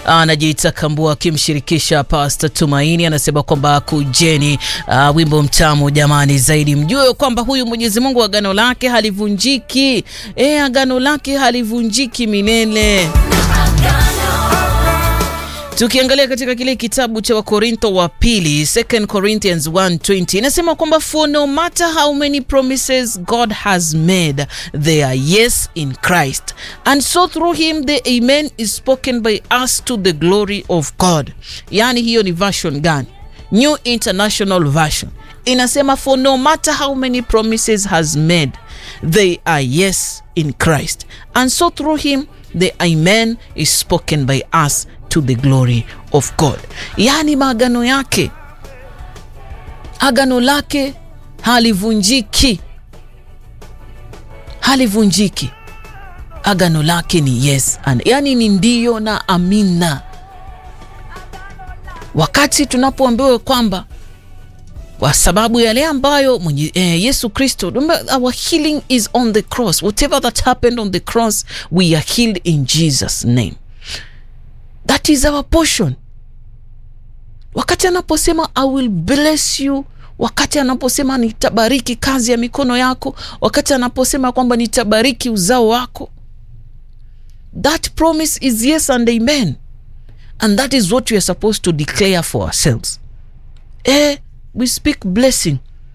anajiita Kambua akimshirikisha Pastor Tumaini, anasema kwamba kujeni, uh, wimbo mtamu jamani, zaidi mjue kwamba huyu Mwenyezi Mungu agano lake halivunjiki. E, agano lake halivunjiki milele. Tukiangalia katika kile kitabu cha Wakorintho wa pili 2 Corinthians 1:20 inasema kwamba for no matter how many promises God has made they are yes in Christ and so through him the amen is spoken by us to the glory of God. Yani hiyo ni version gani? New International Version inasema for no matter how many promises has made they are yes in Christ and so through him the amen is spoken by us to the glory of God. Yaani maagano yake, agano lake halivunjiki, halivunjiki. Agano lake ni yes and, yani ni ndiyo na amina. Wakati tunapoambiwa kwamba kwa sababu yale ambayo mwenye, eh, Yesu Kristo, our healing is on the cross. Whatever that happened on the cross, we are healed in Jesus name. That is our portion. Wakati anaposema I will bless you, wakati anaposema nitabariki kazi ya mikono yako, wakati anaposema kwamba nitabariki uzao wako, that promise is yes and amen, and that is what we are supposed to declare for ourselves. Eh, we speak blessing,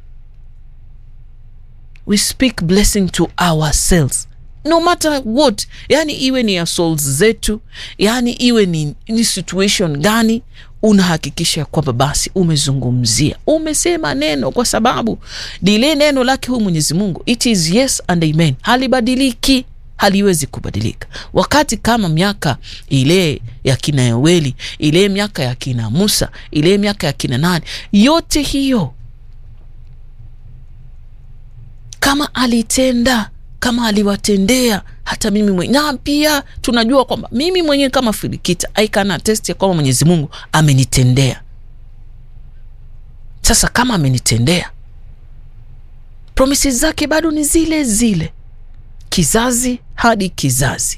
we speak blessing to ourselves no matter what, yani iwe ni ya souls zetu, yani iwe ni, ni situation gani, unahakikisha kwamba basi umezungumzia, umesema neno, kwa sababu lile neno lake huyu Mwenyezi Mungu it is yes and amen, halibadiliki, haliwezi kubadilika. Wakati kama miaka ile ya kina Yoeli, ile miaka ya kina Musa, ile miaka ya kina nani, yote hiyo kama alitenda kama aliwatendea hata mimi mwenye, na pia tunajua kwamba mimi mwenyewe kama Filikita I can attest ya kwamba Mwenyezi Mungu amenitendea. Sasa kama amenitendea, promises zake bado ni zile zile, kizazi hadi kizazi.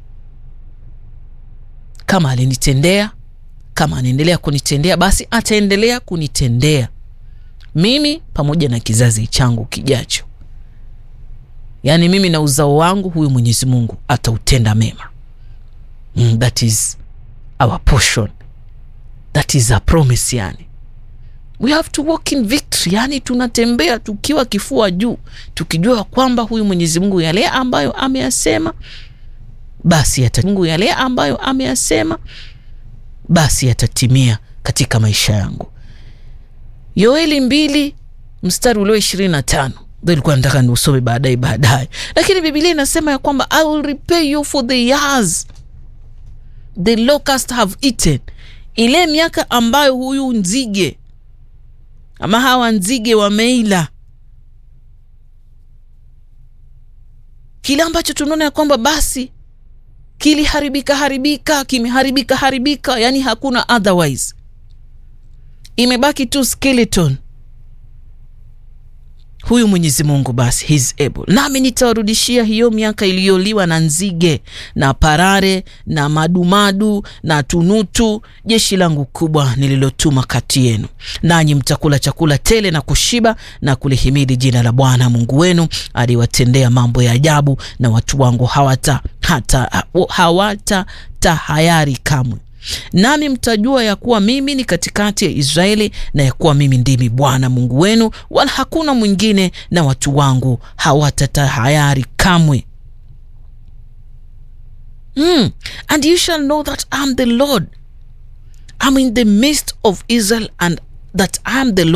Kama alinitendea, kama anaendelea kunitendea, basi ataendelea kunitendea mimi pamoja na kizazi changu kijacho. Yaani mimi na uzao wangu huyu Mwenyezi Mungu atautenda mema. Mm, that is our portion. That is a promise yani. We have to walk in victory. Yani tunatembea tukiwa kifua juu, tukijua kwamba huyu Mwenyezi Mungu yale ambayo ameyasema basi yata Mungu yale ambayo ameyasema basi yatatimia katika maisha yangu. Yoeli mbili mstari ulio ishirini na tano ndo ilikuwa nataka niusome baadaye baadaye, lakini Biblia inasema ya kwamba I will repay you for the years the locust have eaten, ile miaka ambayo huyu nzige ama hawa nzige wameila, kile ambacho tunaona ya kwamba basi kiliharibika haribika, kimeharibika haribika, yani hakuna otherwise, imebaki tu skeleton huyu Mwenyezi Mungu basi he's able, nami nitawarudishia hiyo miaka iliyoliwa na nzige na parare na madumadu na tunutu, jeshi langu kubwa nililotuma kati yenu, nanyi mtakula chakula tele na kushiba na kulihimidi jina la Bwana Mungu wenu aliwatendea mambo ya ajabu, na watu wangu hawata hata hawata tahayari kamwe nami mtajua ya kuwa mimi ni katikati ya Israeli na ya kuwa mimi ndimi Bwana Mungu wenu, wala hakuna mwingine, na watu wangu hawatatahayari kamwe. Mm. And you shall know that I am the Lord, I am in the midst of Israel and that I am the Lord